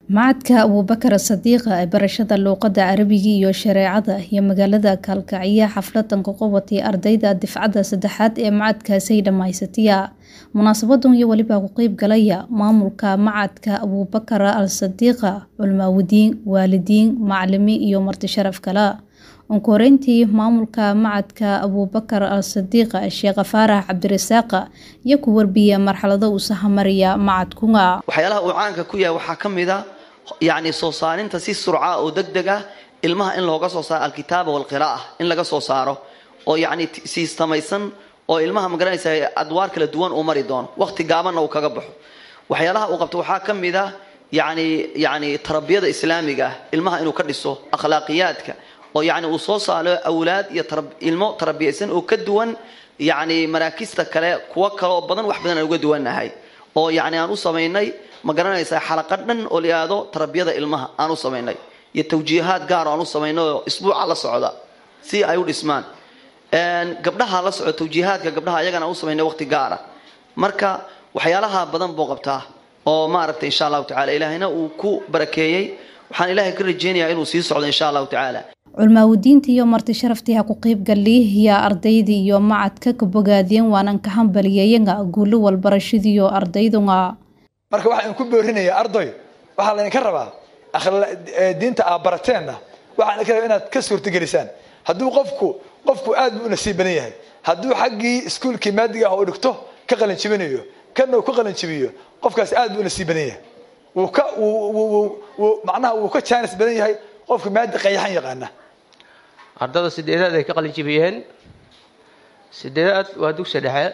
Macadka Abuubakar Sadiiqa ee barashada luqadda Carabiga iyo shareecada iyo magaalada Kalkaciya xafladan ku qabatay ardayda difcada saddexaad ee macadkaasi dhamaysataya munaasabadan iyo waliba ku qeyb galaya maamulka macadka Abuubakar al Sadiiqa culmaawadiin waalidiin macalimiin iyo marti sharaf kale ugu horeyntii maamulka macadka Abuubakar al Sadiiqa Sheekh Faarax Cabdirasaaq iyo ku warbiya marxalado uu sahamaraya macadkunga waxyaalaha uu caanka ku yahay waxaa ka mid a yacni soo saarinta si surca oo degdeg ah ilmaha in looga soo saaro alkitaaba walqira'a in laga soo saaro oo yacni siistamaysan oo ilmaha magaranaysa adwaar kala duwan uu mari doono waqti gaabanna uu kaga baxo waxyaalaha uu qabto waxaa ka mid a yacni yacni tarbiyada islaamiga ah ilmaha inuu ka dhiso akhlaaqiyaadka oo yacni uu soo saaro awlaad iyo ilmo tarbiyaysan oo ka duwan yacni maraakista kale kuwo kale oo badan wax badan aan uga duwannahay oo yacni aan u samaynay ma garanaysaa xalaqad dhan oo layihahdo tarbiyada ilmaha aan u samaynay iyo tawjiihaad gaar oo aan u samaynay oo isbuuca la socda si ay u dhismaan gabdhaha la socda tawjiihaadka gabdhaha ayagana aan u samaynay waqti gaara marka waxyaalaha badan buu qabtaa oo maaragtay insha allahu tacala ilaahayna uu ku barakeeyey waxaan ilaahay ka rajeynayaa inuu sii socdo insha allahu tacaala culmaawadiinta iyo marti sharaftii ha ku qeyb galiya ardayda iyo macadka ka bogaadiyeen waanan ka hambaliyayaga guulo walbarashadiiyo ardaydunga marka waxaan ku boorinayaa arday waxaa laydinka rabaa diinta aa barateenna waxaa idinka rabaa inaad ka suurtagelisaan hadduu qofku qofku aad buu u nasiib badan yahay hadduu xaggii iskuulkii maadiga ah uu dhigto ka qalinjibinayo kana uu ka qalinjibiyo qofkaas aad buu u nasiib badan yahay wuu ka wuu macnaha wuu ka jaanis badan yahay qofka maadi qayaxan yaqaana ardada sideedaad ay ka qalinjibiyeen sideedaad waa dugsi dhexe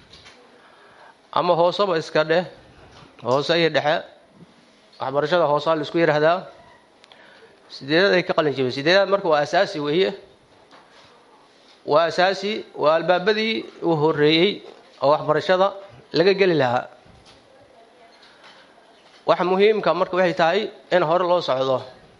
ama hooseba iska dheh hoose iyo dhexe waxbarashada hoosaa la isku yidhaahdaa sideedaad ay ka qalin jibiyeen sideedaad marka waa asaasi weeye waa asaasi waa albaabadii uu horeeyey oo waxbarashada laga geli lahaa waxa muhiimka marka waxay tahay in hore loo socdo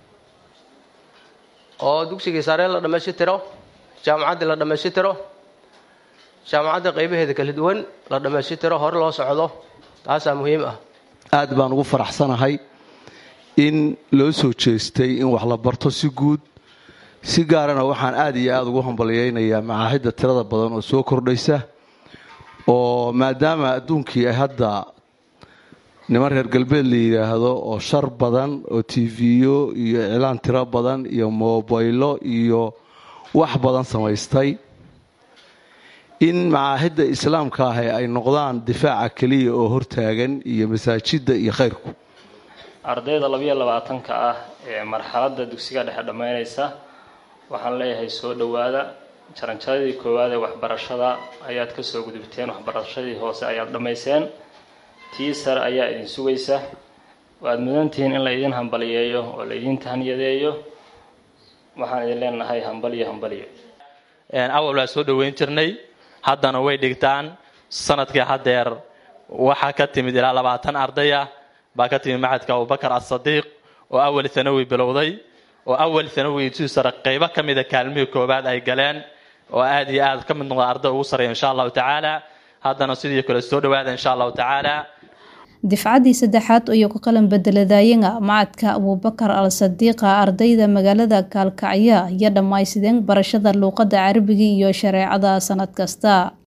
oo dugsigii sare la dhammaystiro jaamacaddii la dhammaystiro jaamacadda qaybaheeda kala duwan la dhammaystiro hore loo socdo taasaa muhiim ah aad baan ugu faraxsanahay in loo soo jeestay in wax la barto si guud si gaarana waxaan aad iyo aada ugu hambalyaynayaa macaahidda tirada badan oo soo kordhaysa oo maadaama adduunkii ay hadda niman reer galbeed la yidhaahdo oo shar badan oo tv-yo iyo iclaan tiro badan iyo mobaylo iyo wax badan samaystay in macaahidda islaamka ahi ay noqdaan difaaca keliya oo hortaagan iyo masaajidda iyo khayrku ardayda labayo labaatanka ah ee marxaladda dugsiga dhexe dhammaynaysa waxaan leeyahay soo dhowaada jaranjaradii koowaad ee waxbarashada ayaad ka soo gudubteen waxbarashadii hoose ayaad dhammayseen tii sare ayaa idin sugaysa waad mudantihiin in la idin hambaliyeeyo oo la idin tahniyadeeyo waxaan idin leenahay hambaliyo hambaliyo awal waa soo dhoweyn jirnay haddana way dhigtaan sanadkii haddeer waxaa ka timid ilaa labaatan ardaya baa ka timid macadka abubakar asadiiq oo awal thanawi bilowday oo awal thanawi si sare qeybo ka mida kaalmihii koowaad ay galeen oo aad iyo aad ka mid noqda arday ugu sareeya insha allahu tacaala haddana sidii kale soo dhawaada insha allahu tacaala difcadii saddexaad iyo ku qalan bedeladaayaga macadka abuubakar al sadiiqa ardayda magaalada kaalkacya iyo dhammaysideen barashada luuqadda carabiga iyo shareecada sanad kasta